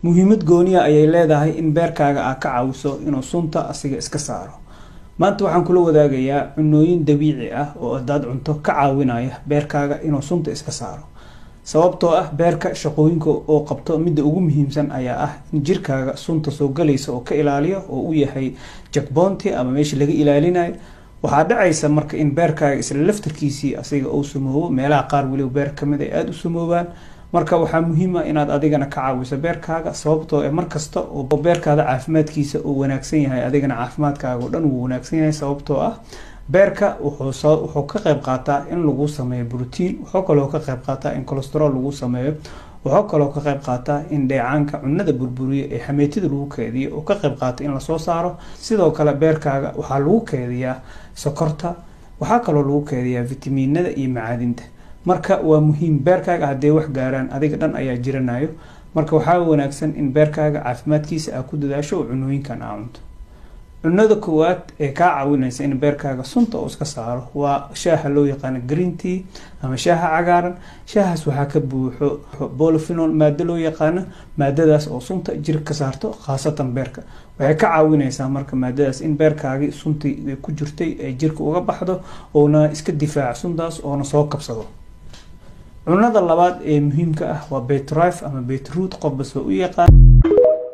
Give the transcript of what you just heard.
muhiimad gooniya ayay leedahay in beerkaaga aa ka caawiso inuu sunta asiga iska saaro maanta waxaan kula wadaagayaa cunooyin dabiici ah oo hadaad cunto ka caawinaya beerkaaga inuu sunta iska saaro sababtoo ah beerka shaqooyinka oo qabto midda ugu muhiimsan ayaa ah in jirkaaga sunta soo galaysa oo ka ilaaliyo oo u yahay jakboonti ama meesha laga ilaalinayo waxaa dhacaysa marka in beerkaaga isla laftarkiisii asiga uu samoobo meelaha qaar weliba beer kamid ay aada u samoobaan marka waxaa muhiim ah inaad adigana ka caawiso beerkaaga sababtoo e markasta oo beerkaada caafimaadkiisa uu wanaagsan yahay adigana caafimaadkaaga oo dhan wuu wanaagsan yahay sababtoo ah beerka wuxuu ka qayb qaataa in lagu sameeyo brotiin wuxuu kaloo ka qayb qaataa in colestarol lagu sameeyo wuxuu kaloo ka qayb qaataa in dheecaanka cunada burburiya ee xameetida lagu keediyo oo ka qayb qaata in lasoo saaro sidoo kale beerkaaga waxaa lagu keediyaa sokorta waxaa kaloo lagu keediyaa vitamiinada iyo macaadinta marka waa muhiim beerkaaga hadday wax gaaraan adiga dhan ayaa jiranayo marka waxaa wanaagsan in beerkaaga caafimaadkiisa aa ku dadaasho oo cunooyinkan aa cunto cunada koowaad ee kaa caawinaysa in beerkaaga sunta uu iska saaro waa shaaha loo yaqaano green tea ama shaaha cagaaran shaahaas waxaa ka buuxo bolophenol maado loo yaqaano maadadaas oo sunta jir ka saarto khaasatan beerka waxay ka caawinaysaa marka maadadaas in beerkaagii suntii ku jirtay ay jirka uga baxdo oona iska difaaco suntaas oona soo kabsado cunada labaad ee muhiimka ah waa beetrife ama beetroot qofbas waa u yaqaan